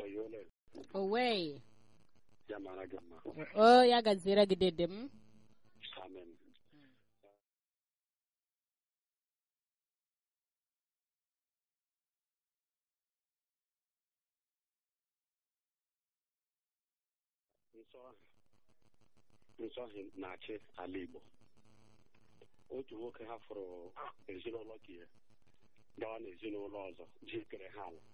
oyole owe ya mara gị mma o ya gaziere gị dede m amen nsọ nsọ ahụ na-achị ala Igbo otu nwoke hafụrụ ezinụlọ ka ya gawa n'ezinụlọ ọzọ jikere ha ala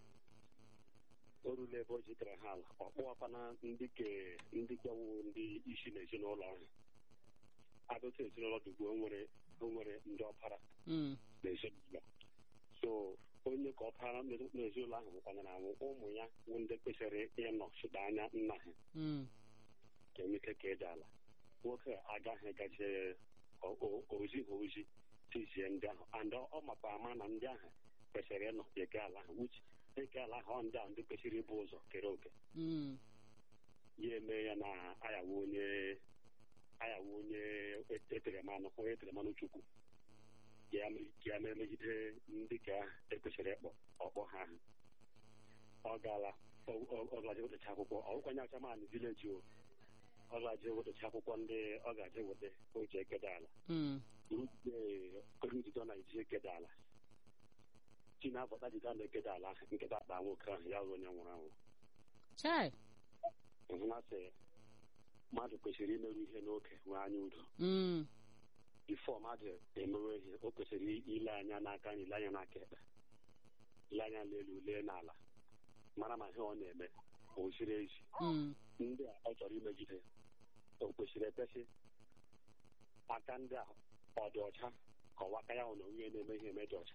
o ruru ebe o jikere ha ala ọ kpụwakwana ndị ke ndị kewu ndị isi n'ezinụlọ ahụ adụta ezinụlọ dugbo nwere o nwere ndị ọpara Mm, n'ezinụlọ so onye ka ọpara n'ezinụlọ ahụ nwụkwanyere anwụ ụmụ ya bụ ndị kwesịrị ịnọ chụta anya nna ha mm, ka emeke ka eji ala nwoke agaghị gaje ozi ha ozi tizie ndị ahụ and ọ makwa ama na ndị ahụ kwesịrị ịnọ eke ala ahụ uche eke ala ahụ ọ ndị ahụ ndị kwesịrị ịbụ ụzọ kere oke mm, ya eme ya na ayawo onye ayawo onye etere mmanụ onye etere mmanụ chukwu ya ya mere megide ndị ka ekwesịrị ịkpọ ọkpọ ha ahụ ọ gaala ọ gaje wetacha akwụkwọ ọgwụkwanye achaman vileji o ọ gaje wetacha akwụkwọ ndị ọ gaje weta o ji ekede ala mm. rudido na iji ekede ala chi na-abọta jide na-ekede ala ahụ nkịta akpa nwoke ahụ ya bụ onye nwụrụ anwụ chai hụ na sị mmadụ kwesịrị imerụ ihe n'oke nwee anya udo Mm, bifo mmadụ emewe ihe o kwesịrị ile anya n'aka anyị ile anya n'aka ekpe ile anya n'elu lee n'ala mara ma ihe ọ na-eme o ziri ezi mm, ndị a ọ chọrọ imegide o kwesịrị ekwesị aka ndị a ọ dị ọcha ka ọwa aka ya hụ na onye na-eme ihe eme dị ọcha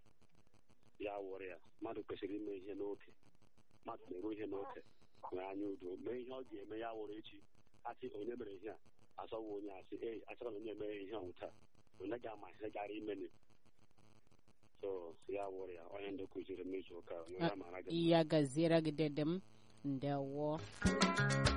ya wụrụ ya mmadụ kwesịrị ime ihe n'oke mmadụ na-eru ihe n'oke nwee anya udo mee ihe ọ ga-eme ya wụrụ echi asị onye mere ihe a asọwa onye asị ei achọrọ na onye mere ihe ọnwụ taa onye ga-ama ihe gara imeni so ya wụrụ ya onye ndị kụziri m izu ụka onye ya mara gị mma. ya gaziere gị dede m ndewo